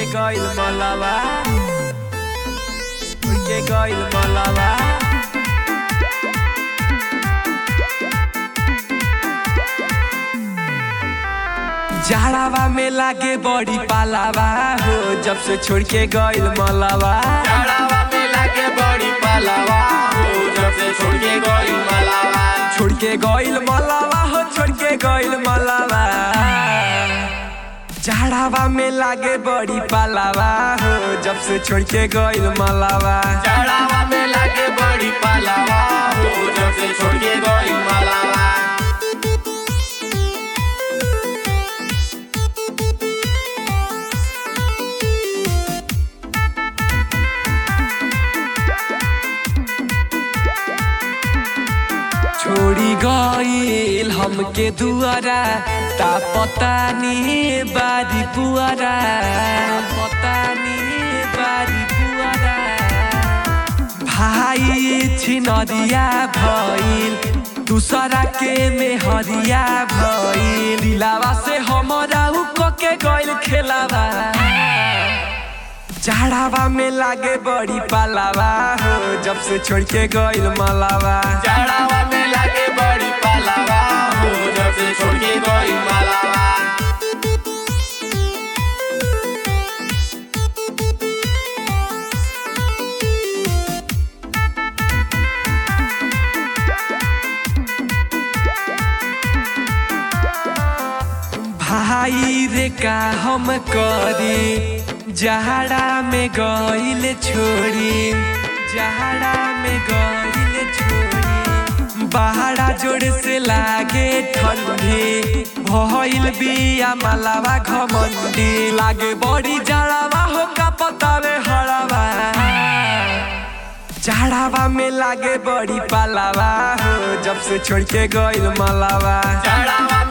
गइल मलावा छोड़ के गइल मलावा जाड़ावा में लागे बड़ी पालावा हो जब से छोड़ के गइल मलावा जाड़ावा में लागे बड़ी पलावा हो जब से छोड़ के गई मलावा छोड़ के गइल मलावा हो छोड़ के गइल मलावा जाड़ावा में लागे बड़ी पालावा हो जब से छोड़ के गइल मलावा जाड़ावा में लागे बड़ी पलावा हो जब से छोड़ के गई मलावा छोड़ी गइल हमके दुआरा ता पता नी बारी पुआरा पता नी बारी पुआरा भाई छिनरिया भइल दूसरा के मेहरिया भइल दिलावा से हमरा उ के गइल खेलावा जाड़ावा में लागे बड़ी पालावा हो जब से छोड़ के गइल मलावा जाड़ावा में लागे बड़ी पलावा हो जब से छोड़ के गई मलावा भाई रे का हम करी जहड़ा में गइल छोड़ी जहड़ा में गइल छोड़ी बहरा जोड़ से लागे ठंडी भइल बिया मलावा घमंडी लागे बड़ी जड़ावा हो का पतावे हड़ावा जाड़ावा में लागे बड़ी पालावा हो जब से छोड़ के गइल मलावा जाड़ावा